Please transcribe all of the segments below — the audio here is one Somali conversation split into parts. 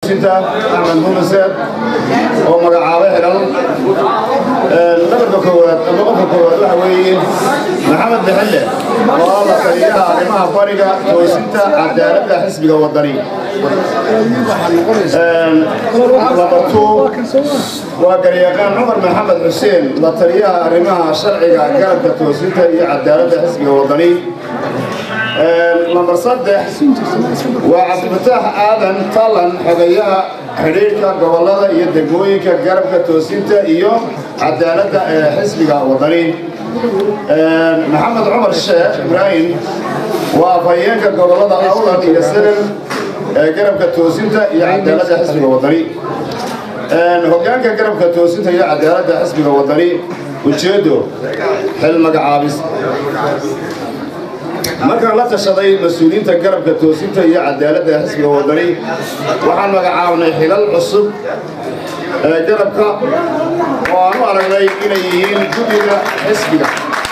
axmed munaseed oo magacaabo xidhan nabarka koowaad ama qofka koowaad waxa weeye maxamed bixille oo la taliyaha arrimaha bariga toosinta cadaaladda xisbiga wadani labartu waa garyaqaan cumar maxamed xuseen la taliyaha arrimaha sharciga garabka toosinta iyo cadaaladda xisbiga wadani lambar saddex waa cabdifataax aadan talan xogeyaha xidhiidhka gobollada iyo degmooyinka garabka toosinta iyo cadaaladda ee xisbiga wadani maxamed cumar sheekh ibraahim waa afhayeenka gobollada awlan iyo selen ee garabka toosinta iyo cadaaladda xisbiga wadani hogaanka garabka toosinta iyo cadaaladda xisbiga wadani ujeedo xil magacaabis markaan la tashaday mas-uuliyiinta garabka toosinta iyo cadaaladda xisbiga wadani waxaan magacaabnay xilal cusub ee garabka oo aan u aragnay inay yihiin guddiga xisbiga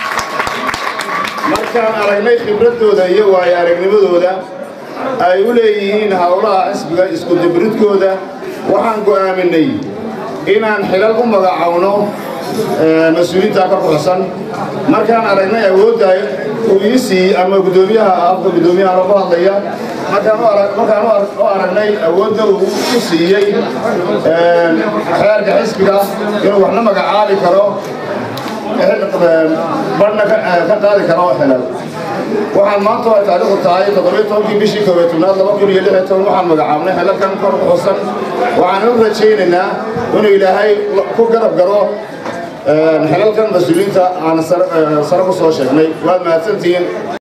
markaan aragnay khibradooda iyo waayo aragnimadooda ay u leeyihiin howlaha xisbiga iskudibridkooda waxaan go'aaminay inaan xilal u magacawno mas-uuliyiinta ka buxsan markaan aragnay awoodda uu ii siiyey ama guddoomiyaha afka guddoomiyaha lagu hadlaya markaan u aragnay awoodda uu u siiyey xeerka xisbiga inuu waxna magacaabi karo badhna ka qaadi karo xilal waxaan maanta ay taariikhdu tahay toddobiyo tobankii bishii koobiyo tobnaad laba kun iyo lix iyo toban waxaan magacaabnay xilalkan kor xusan waxaan u rajaynaynaa inuu ilaahay ku garab garo xilalkan mas-uuliyiinta aan sare ku soo sheegnay waad mahadsantihiin